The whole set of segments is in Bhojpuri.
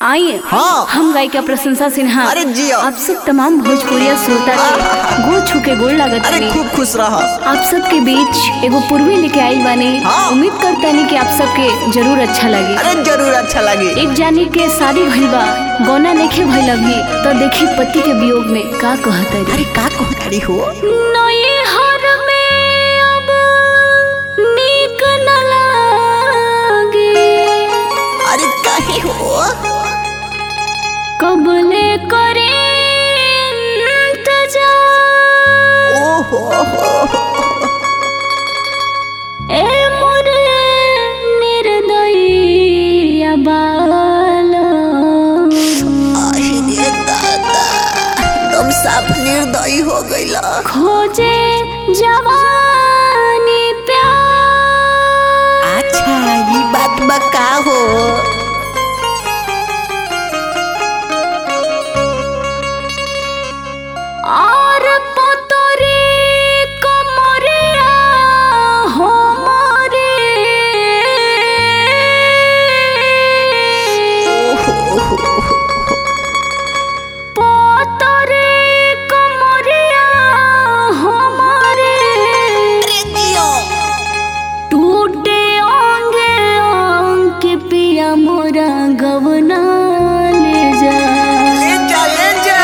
आइए हाँ। हम गायिका प्रशंसा सिन्हा अरे जियो। आप सब तमाम भोजपुरिया श्रोता के गोड़ छू के गोड़ लागत अरे बानी। खूब खुश रह आप सबके बीच एगो पूर्वी लेके आइल बानी हाँ। उम्मीद करतानी कि आप सबके जरूर अच्छा लगे अरे जरूर अच्छा लगी एक जानी के शादी भइल बा गौना नइखे भइल अभी तो देखी पति के वियोग में का कहत अरे का कहतारी हो नैहर में अब नीक न लागे अरे काहे हो कबले करे इंतजार ओहो हो ए मोरे निर्दयी बाला अरे दादा तुम साफ निर्दयी हो गईला खोजे जवानी प्यार अच्छा ये बात बका हो और पोतरी कमरिया हो ओहो हो पोतरी कमरिया हमारे अरे जियो टूटे अंगे अंग के पिया मोरा गवना ले जा ले जा ले जा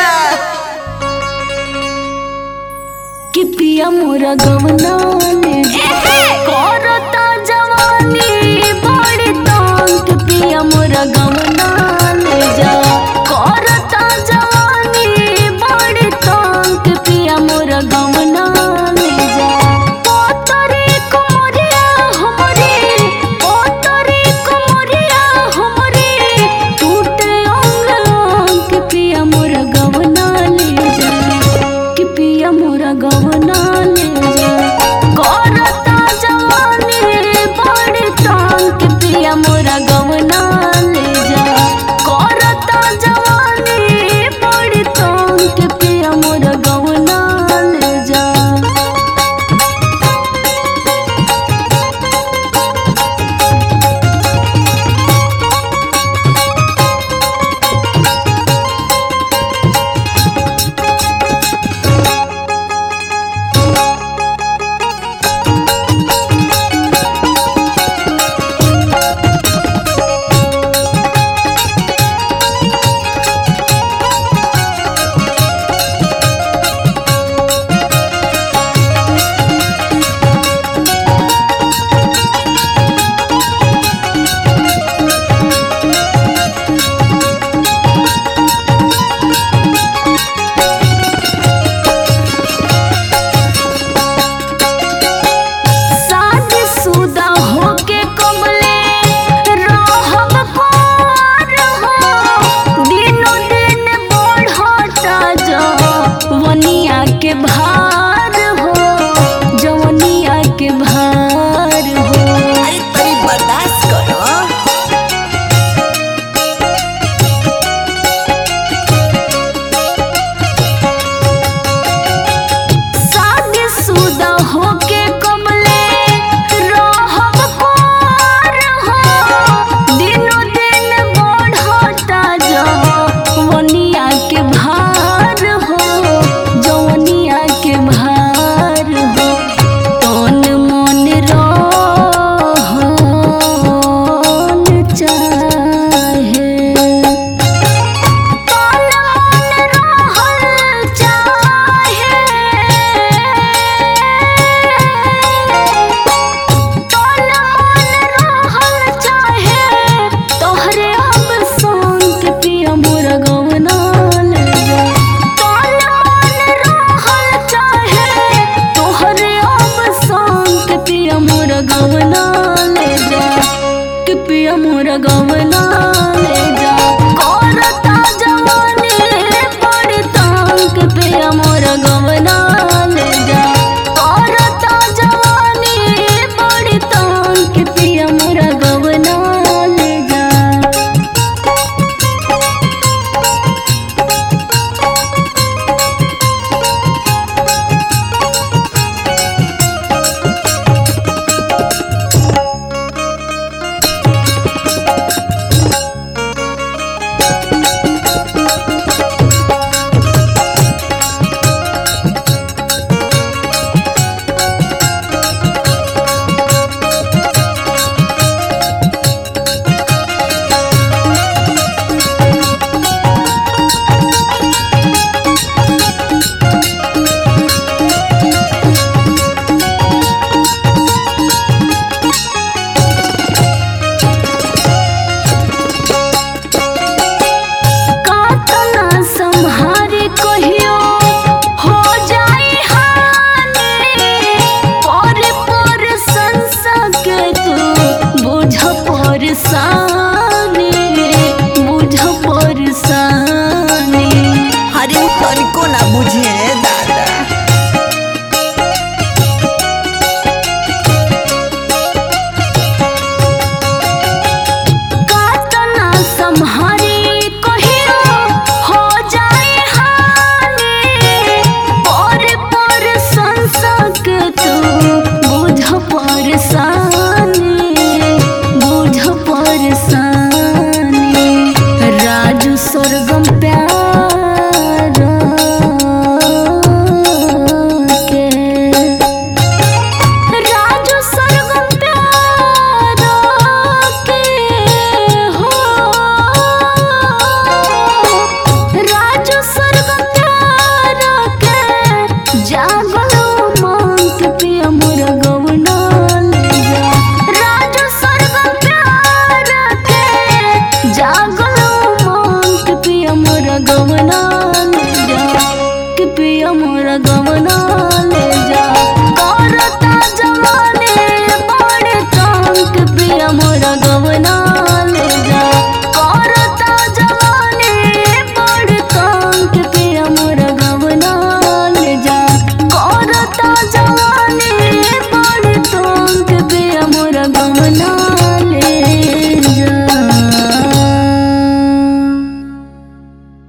कि पिया मोरा गवना ले जा करता जवानी बड़ी तंग कि पिया मोरा गवना ले जा करता जवानी बड़ी तंग कि पिया मोरा गवना ले जा पोतरी कुमरिया हमरे पोतरी कुमरिया हमरे टूटे अंग अंग कि पिया मोरा गवना ले जा कि पिया मोरा गवना ले जा करता जवानी बड़ी तंग कि पिया मोरा गवना ले जा करता जागल मन के पिया मोरा गवना ले जा के पिया मोरा गवना